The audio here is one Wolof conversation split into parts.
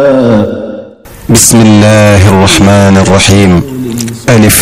بسم الله الرحمن الرحيم ألف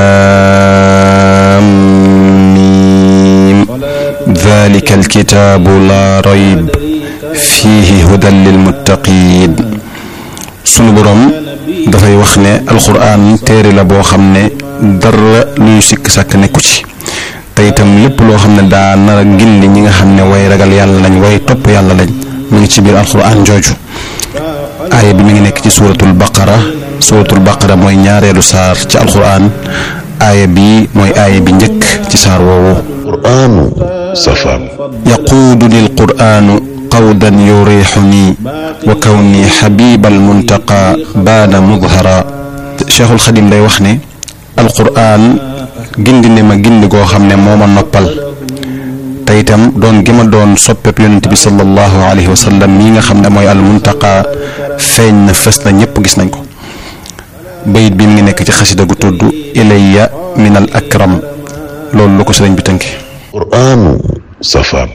لام ميم ذلك الكتاب لا ريب فيه هدى للمتقين sunu boroom dafay wax ne alxuraan téere la boo xam ne dara luy sikk sàkk nekku ci te itam lépp loo xam ne daa nar a gindi ñi nga xam ne way ragal yàlla lañ way topp yàlla lañ mu ngi ci biir alxuraan jooju aaya bi mi ngi nekk ci suuratul baqara suuratul baqara mooy ñaareelu saar ci alxuraan aaya bi mooy aaya bi njëkk ci saar woowu qur'aanu safaan yaquuduni alquraanu qawdan yurixuni wa kawni xabibal muntaqa baana mudhara cheikhul xadim day wax ne alquraan gindi ne ma gindi goo xam ne moo ma noppal te itam doon gi ma doon soppeeb yonent bi sallallahu alayhi wa sallam mii nga xam ne mooy al muntaqa feeñ na fës na ñëpp gis nañ ko bayit bi mi ngi nekk ci xasida gu tudd ilayya min al akram loolu lu ko sëriñ bi tënki qur'aanu safaan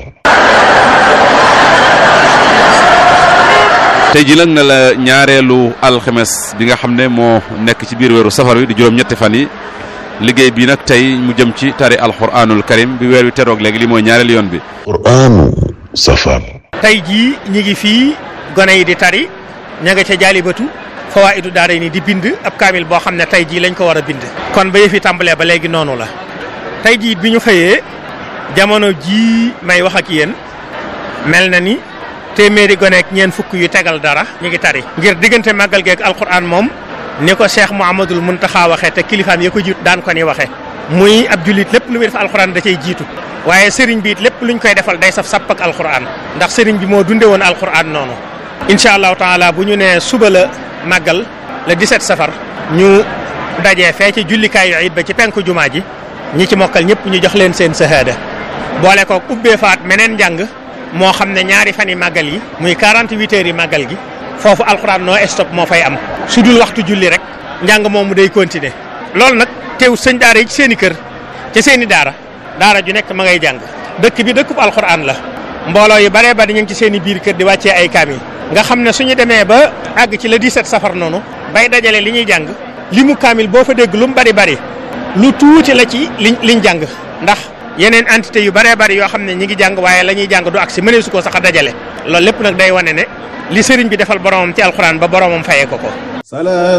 tey ji nag na la ñaareelu alxemes bi nga xam ne moo nekk ci biir weeru safar wi di juróom-ñetti fan yi liggéey bi nag tey mu jëm ci tari alxuraanul karim bi weer wi teroog léegi li mooy ñaareelu yoon bi qur'aanu safaan tey jii ñi ngi fii gone yi di tari ña nga ca jaalibatu fawaa'idu daara ni di bind ab kaamil boo xam ne tey jii lañ ko war a bind kon ba yëfi tàmbalee ba léegi noonu la tey jii bi ñu xëyee jamono jii may wax ak yéen mel na ni téeméeri gone ak ñeent fukk yu tegal dara ñu ngi tari ngir diggante màggal geeg alquran moom ni ko cheikh Mouhamadul Muntaxa waxee te kilifaam ya ko jiitu daan ko ni waxee muy ab jullit lépp lu muy def alquran da cay jiitu waaye sëriñ bi it lépp luñ koy defal day saf sapp ak alquran ndax sëriñ bi moo dunde woon alquran noonu incha allahu taala bu ñu nee suba la màggal le 17 safar ñu dajee fee ci jullikaayu it ba ci penku jumaa ji ñi ci mokkal ñëpp ñu jox leen seen sahaada boole ko ubbee faat meneen njàng moo xam ne ñaari fan yi màggal yi muy 48 heures yi màggal gi foofu alxuraan noo stop moo fay am su dul waxtu julli rek njàng moomu day continuer loolu nag teew sëñ daara yi ci seen i kër ci seen i daara daara ju nekk ma ngay jàng dëkk bi dëkkub alxuraan la mbooloo yu baree bari ñu ngi ci seen i biir kër di wàccee ay kaamil nga xam ne suñu demee ba àgg ci le 17 safar noonu bay dajale li ñuy jàng li mu kaamil boo fa dégg lu mu bari bari lu tuuti la ci liñ liñ jàng ndax yeneen entité yu bëree bëri yoo xam ne ñi ngi jàng waaye la ñuy jàng du ak si mënee su ko sax a dajale loolu lépp nag day wane ne li sëriñ bi defal boromam ci alxuraan ba boromam fayee ko ko